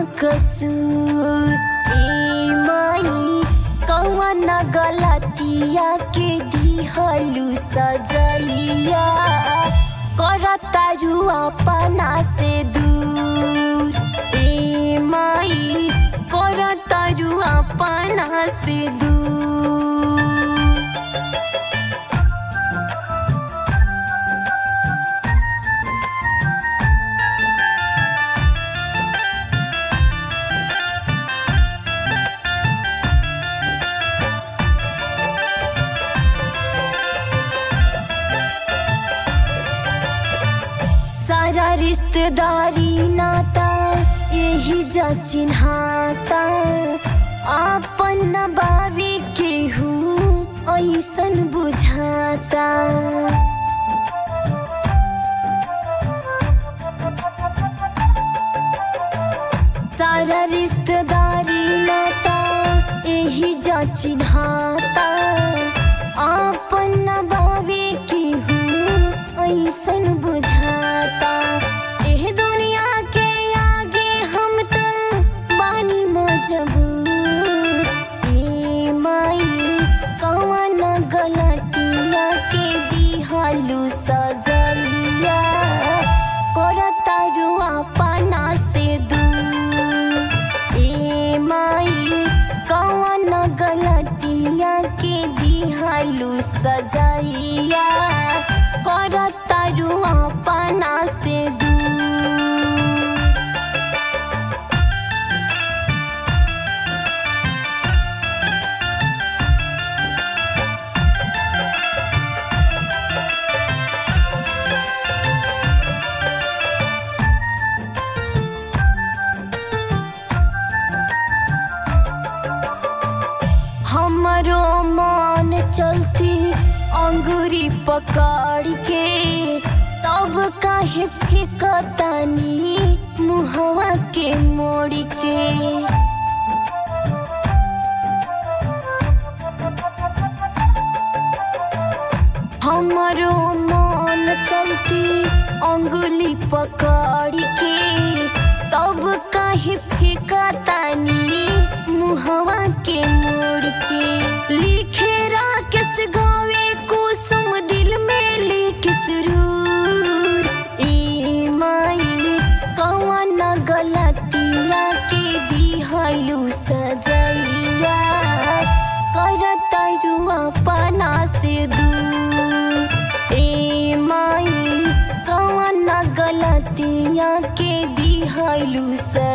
कसूर ए माई कौन गलतिया के दिहलू सजलिया करतारू अपना से दूर ए माई करतारू अपना से दूर सारा रिश्तेदारी नाता यही जा चिन्हाता आपन न बावे केहू ऐसन बुझाता सारा रिश्तेदारी नाता यही जा चिन्हाता आपन न बावे केहू ऐसन बुझाता एह दुनिया के आगे हम त बानी मजबूर ए माई कौन गलतिया के दिहालू सजलिया करतारू अपना से दूर ए माई कौन गलतिया के दिहालू सजाइया करतारू अपना से दूर हमरो मन चलती अंगूरी पकड़ के तब काहे फेंकतानी मुहवा के मोड़ के हमरो मन चलती अंगुली पकड़ के तब काहे फेंकतानी मुहवा के मोड़ के लिखे राकेश गावे कुसुम दिल में लिख सुरूर ए माई कौन गलतिया के दिहलू सजैया करतरू अपना से दूर ए माई कौन गलतिया के दिहलू सजैया